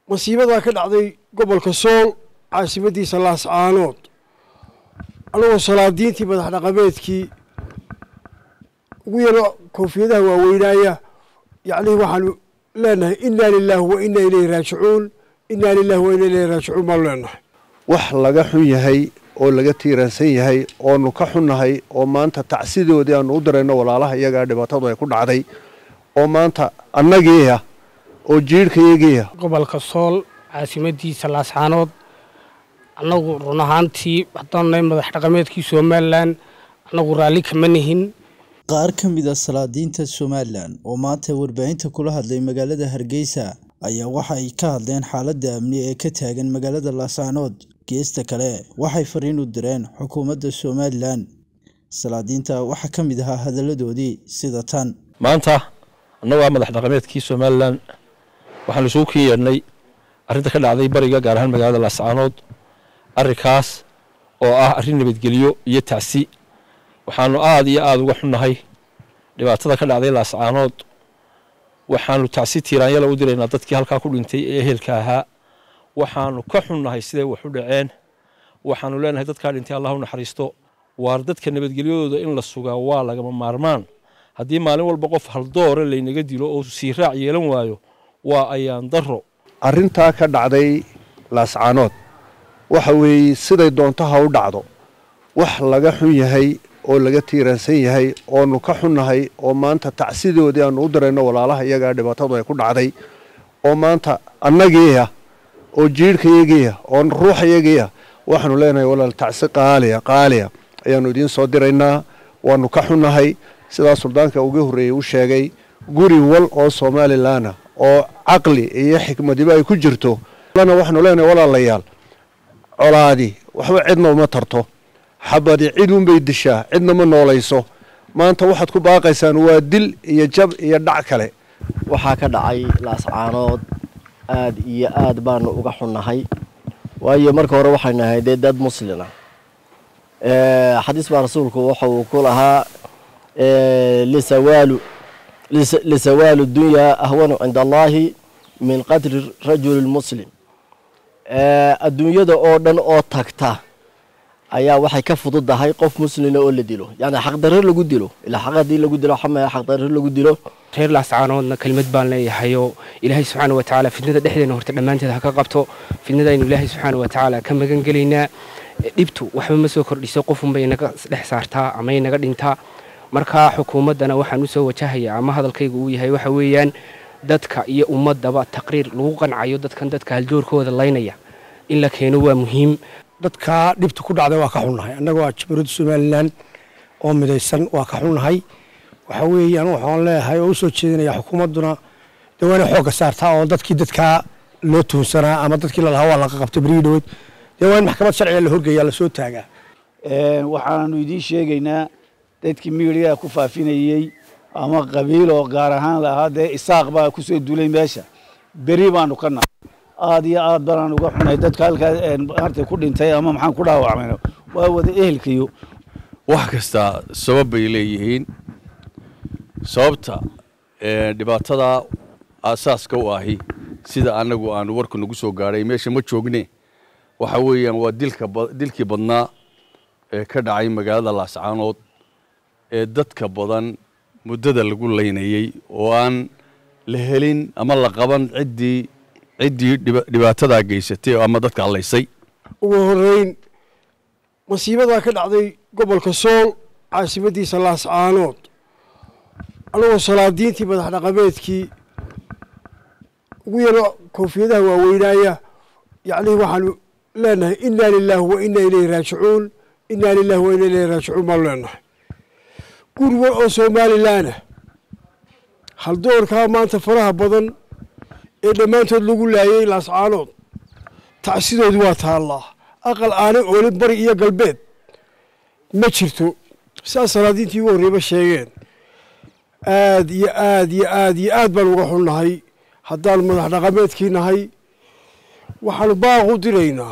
masiibadaa ka dhacday gobolka sool caasimadiisa laascaanood anagoo salaadiintii madax dhaqameedkii ugu yaro koofiyadaha waaweynaaya yacnii waxaanu leenahay inaa lilaahi wa inaa ilayhi raajicuun inaa lilahi wa inaa ilayhi raajicuun baanu leenahay wax laga xun yahay oo laga tiiraansan yahay oonu ka xunnahay oo maanta tacsidoodii aanu u dirayno walaalaha iyagaa dhibaatadu ay ku dhacday oo maanta annagiiah oo jiirhkayagiiah gobolka sool caasimadiisa laascaanood annagu run ahaantii haddaan nahay madax dhaqameedkii somalilan annagu raalli kama nihin qaar ka mid a salaadiinta somalilan oo maanta warbaahinta kula hadlay magaalada hargeysa ayaa waxa ay ka hadleen xaaladda amni ee ka taagan magaalada laascaanood geesta kale waxay fariin u direen xukuumadda somalilan salaadiinta waxaa ka mid ahaa hadalladoodii sida tan maanta annagoo ah madax dhaqameedkii somalilan waxaanu isugu kin yeedhnay arrinta ka dhacday bariga gaar ahaan magaalada laascaanood arrinkaas oo ah arrin nabadgelyo iyo tacsi waxaanu aada iyo aada uga xunnahay dhibaatada ka dhacday laascaanood waxaanu tacsi tiiraanyala u diraynaa dadkii halkaa ku dhintay ee ehelka ahaa waxaanu ka xunnahay siday wax u dhaceen waxaanu leenahay dadkaa dhintay allah u naxariisto waar dadka nabadgelyadooda in la sugaa waa lagama maarmaan haddii maalin walba qof haldoore laynaga dilo oo sii raac yeelan waayo waa ayaan darro arrintaa ka dhacday laascaanood waxa weeye siday doonto ha u dhacdo wax laga xun yahay oo laga tiiraansan yahay oonu ka xunnahay oo maanta tacsidoodii aanu u dirayno walaalaha iyagaa dhibaatadu ay ku dhacday oo maanta annagiiah oo jiirhkayagiiah oo ruuxayagiiah waxaanu leenahay walaal tacsi qaaliya qaaliya ayaanu idiin soo diraynaa waanu ka xunnahay sidaa suldaanka uga horreeyey u sheegay guri wal oo somalilanah oo caqli iyo xikmadiba ay ku jirto waxaanu leenahay walaalayaal colaadi waxba cidna uma tarto xabadi cid unbay dishaa cidna ma noolayso maanta waxaad ku baaqaysaan waa dil iyo jab iyo dhac kale waxaa ka dhacay laascaanood aad iyo aad baanu uga xunnahay waayo marka hore waxaynu nahay dee dad muslina xadiis baa rasuulku waxa uu ku lahaa lisawaalu lisawaalu dunyaa ahwanu cinda allaahi min qatri rajuli muslim adduunyada oo dhan oo tagta ayaa waxay ka fududahay qof muslina oo la dilo yani xaqdarre lagu dilo ilaa xaq haddii lagu dilo xamaya xaqdarre lagu dilo reer laascaanoodna kelimad baan leeyahayoo ilaahay subxaana wa tacaala fidnada dhexdeena horta dhammaanteed ha ka qabto fidnadaynu ilaahay subxaana wa tacaala ka magan gelaynaa dhibtu waxba ma soo kordhiso qofunbay inaga dhex saartaa ama inaga dhintaa marka xukuumaddana waxaan u soo wajahayaa ama hadalkaygu uu yahay waxa weeyaan dadka iyo ummadaba taqriir lagu qancayo dadkan dadka haldoorkooda laynaya in la keeno waa muhiim dadkaa dhibta ku dhacday waa ka xunnahay annagoo ah jabaruudda somalilan oo midaysan waa ka xunnahay waxaa weeye anu waxaan leeyahay oo u soo jeedinaya xukuumadduna dee waa inay xoogga saartaa oo dadkii dadkaa loo tuhunsanaa ama dadkii lalahaa waa laqa qabtay berigii dhaweyd dee waa in maxkamad sharciga la horgeeyaa lasoo taagaa waxaanu idiin sheegaynaa dadkii miiriyaa ku faafinayey ama qabiil oo gaar ahaan lahaa dee isaaq baa kusoo duulay meesha beri baanu ka nahay aad iyo aad banaan uga xunay dadka halkaa harta ku dhintay ama maxaan ku dhaawacmayno waa wada ehelkayo wax kasta sabab bay leeyihiin sababta dhibaatada aasaaska u ahi sida annagu aanu warku nagu soo gaadhay meesha ma joogne waxa weeyaan waa dilka dilkii badnaa ee ka dhacay magaalada laascaanood ee dadka badan muddada lagu laynayey oo aan la helin ama la qaban ciddii ciddii dhibaatadaa geysatay ama dadka hadlaysay ugu horreyn masiibadaa ka dhacday gobolka sool caasimadiisa laascaanood anagoo salaadiintii madax dhaqameedkii ugu yaro koofiyadaha waaweynaaya yacnii waxaanu leenahay inaa lilaahi wa inaa ilayhi raajicuun inaa lilahi wa inaa ilayhi raajicuun baanu leenahay guri wal oo somalilanah haldoorkaa maanta faraha badan ee dhammaantood lagu laayay laascaanood tacsidoodii waa taallaa aqal aanay oolin bari iyo galbeed ma jirto sidaas salaadiintii ugu horreyba sheegeen aad iyo aad iyo aad iyo aad baan uga xunnahay haddaanu madax dhaqameedkii nahay waxaanu baaq u diraynaa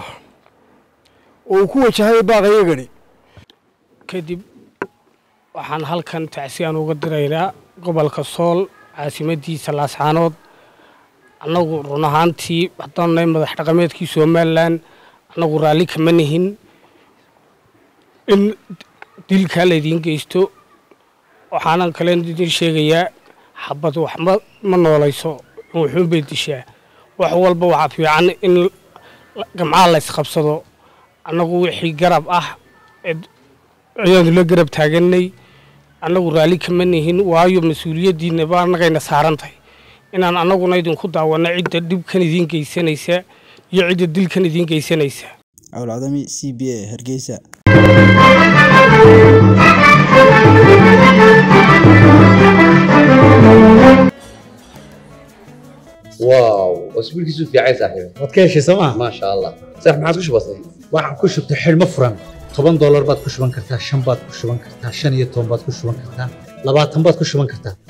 oo uu ku wajahay baaqayagani kadib waxaan halkan tacsi aan uga diraynaa gobolka sool caasimadiisa laascaanood annagu run ahaantii haddaan nahay madax dhaqameedkii somalilan annagu raalli kama nihin in dilkaa laydiin geysto waxaanan kale idin sheegayaa xabad wax ma ma noolayso wuxuun bay dishaa wax walba waxaa fiican in gamcaha la ysqabsado annagu wixii garab ah ayaanu la garab taaganay annagu raalli kama nihin waayo mas-uuliyaddiina ba annagayna saaran tahay inaan annaguna idinku daawanno cidda dhibkan idiin geysanaysa iyo cidda dilkan idiin geysanaysa cawlcadami c b a hargeysa واو اسبوع كيسو في عايز صاحبي waad ka heshay sooma ما شاء الله صح ما عادش بسيط waxaan ku shubtay xidhmo furan toban doolar baad ku shuban kartaa shan baad ku shuban kartaa shan iyo toban baad ku shuban kartaa labaatan baad ku shuban kartaa